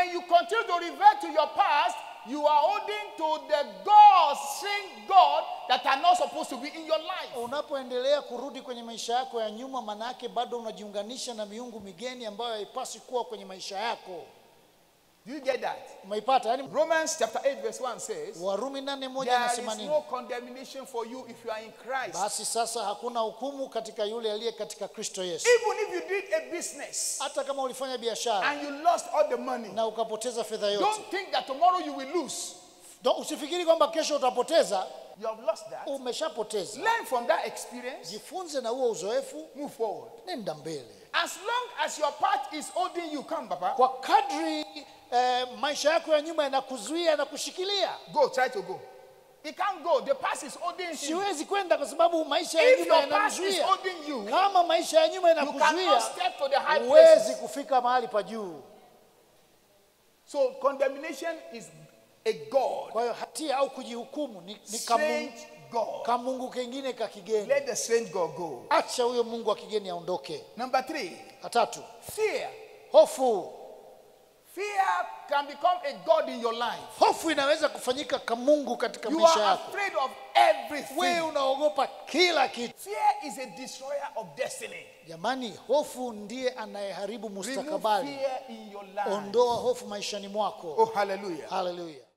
when you continue to revert to your past, you are holding to the gods, same God that are not supposed to be in your life. unapoendelea kurudi kwenye maisha yako ya nyuma manake bado unajiunganisha na miungu migeni ambayo haipaswi kuwa kwenye maisha yako Do you get that? umeipata yaani Romans chapter 8, verse 1 says, warumi nane moja There anasema is nini no condemnation for you if you are in Christ. basi sasa hakuna hukumu katika yule aliye katika kristo yesu Even if you did a business hata kama ulifanya biashara and you lost all the money, na ukapoteza fedha yote don't think that tomorrow you will lose. Don't- usifikiri kwamba kesho utapoteza You have lost that. umeshapoteza Learn from that experience, jifunze na huo uzoefu move forward. nenda mbele As long as your path is holding you, come, Papa. kwa kadri eh, maisha yako ya nyuma yanakuzuia na kushikilia Go, try to go. It can't go. The past is holding you. siwezi kwenda kwa sababu maisha ya If nyuma your past is yananizuia holding you, kama maisha ya nyuma you cannot yanakuzuia step to the high huwezi places. kufika mahali pa juu So condemnation is a God, kwa hiyo hatia au kujihukumu ni, ni kamungu, strange God. kamungu kengine ka kigeni Let the strange God go. acha huyo mungu wa kigeni aondoke Number three, la tatu fear. hofu Fear can become a God in your life. hofu inaweza kufanyika kamungu katika You maisha are yako afraid of wewe everything. unaogopa kila kitu Fear is a destroyer of destiny. jamani hofu ndiye anayeharibu Remove mustakabali fear in your life. ondoa hofu maishani mwako Oh, hallelujah. haleluya